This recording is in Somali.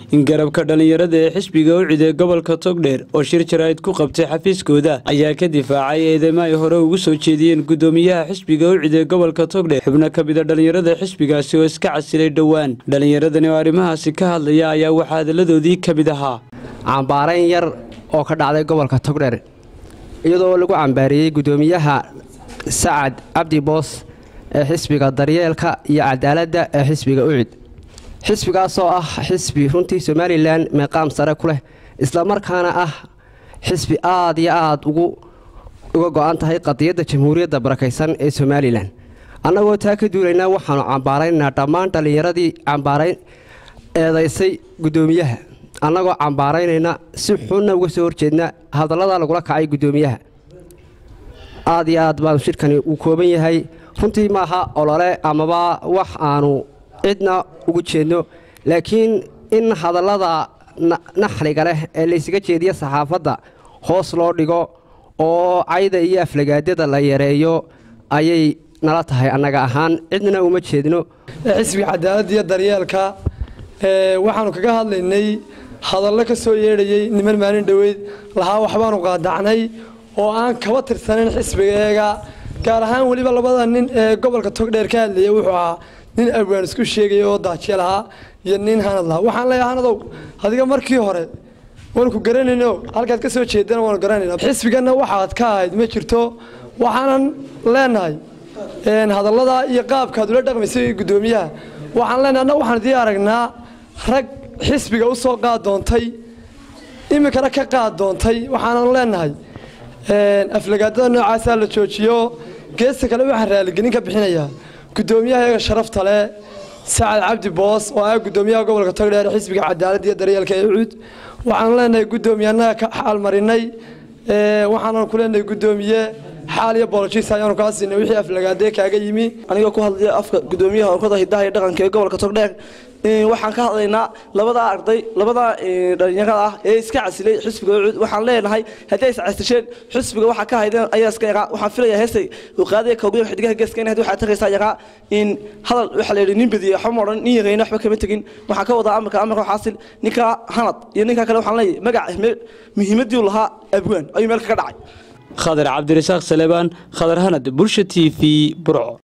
in garabka dhallinyarada ee xisbiga u ciday gobolka togdheer oo shir jaraa'id ku qabtay xafiiskooda ayaa ka difaacay eedeymo ay hore ugu soo jeediyeen guddoomiyaha xisbiga u ciday gobolka togdheer xubno ka mida dhallinyarada xisbigaasi oo iska casilay dhowaan dhallinyaradani oo arrimahaasi ka hadlaya ayaa waxaa hadalladoodii ka mid ahaa cambaarayn yar oo ka dhacday gobolka togdheer iyadoo lagu cambaariyey guddoomiyaha sacad cabdi boos ee xisbiga daryeelka iyo cadaaladda ee xisbiga ucid xisbigaasoo ah xisbi runtii somalilan meeqaam sare ku leh islamarkaana ah xisbi aad iyo aad uga go-an tahay qadiyadda jamhuuriyadda barakaysan ee somalilan annagoo taa ka duulaynaa waxaanu cambaaraynaynaa dhammaan dhallinyaradii cambaarayn eedaysay guddoomiyaha annagoo cambaaraynayna si xunna uga soo horjeedna hadallada lagula kacay guddoomiyaha aad iyo aad baanu shirkani uu kooban yahay runtii maaha olole amaba wax aanu cidna ugu jeedno laakiin in hadallada naxliga leh ee laysaga jeediya saxaafadda hoos loo dhigo oo cayda iyo aflagaadyada la yareeyo ayay nala tahay annaga ahaan cidna uma jeedno xisbiga cadaaladda iyo daryeelka waxaanu kaga hadlaynay hadallo ka soo yeedhayey niman maalin dhoweyd lahaa waxbaanu qaadacnay oo aan kaba tirsanayn xisbigeega gaar ahaan weliba labada nin ee gobolka togdheer ka hadlayay wuxuu ahaa nin abwaan isku sheegaya oo daajiye lahaa iyo nin hanad lahaa waxaan leeyahay hanadow adiga markii hore waanu ku garanayno halkaad ka soo jeedana waanu garanayna xisbiganna waxaad ka ahayd ma jirto waxaanan leenahay hadallada iyo qaabkaad ula dhaqmaysay guddoomiyaha waxaan leenahay annaga waxaan idii aragnaa rag xisbiga u soo qaad doontay iminkana ka qaad doontay waxaanan leenahay aflagaadada noocaasaa la joojiyo geesta kale waxaan raaligelin ka bixinayaa guddoomiyaha iyaga sharafta leh sacad cabdi boos oo ah guddoomiyaha gobolka togdheer xisbiga cadaaladda iyo daryeelka ee ucud waxaanu leenahay guddoomiye annaga ka xaalmarinay waxaanan ku leenahay guddoomiye xaal iyo boolojis ayaanu kaa siinay wixii aflagaadee kaaga yimi anigoo ku hadlaya afka guddoomiyaha onkada hidaha iyo dhaqanka ee gobolka togdheer waxaan ka hadlaynaa labadaa arday labadaa dhalinyarada ah ee iska casilay xisbiga ucud waxaan leenahay haddii is casisheen xisbiga waxaa ka haydeen ayaa iska yaraa waxaan filayaa heestay uqaadaya koogiyo xidigaha geeska in waxaa tagaysaa yaraa in hadal waxaa la yidhi nin badiye waxba ma odhan nin yarayna waxba kama tegin waxaan ka wadaa amarka amarka xaasil ninka hanad iyo ninka kale waxaan leeyahay magac muhiimadii lahaa abwaan ayuu meel kaga dhacay khadar cabdirasaaq salebaan khadar hanad bulsha t v burco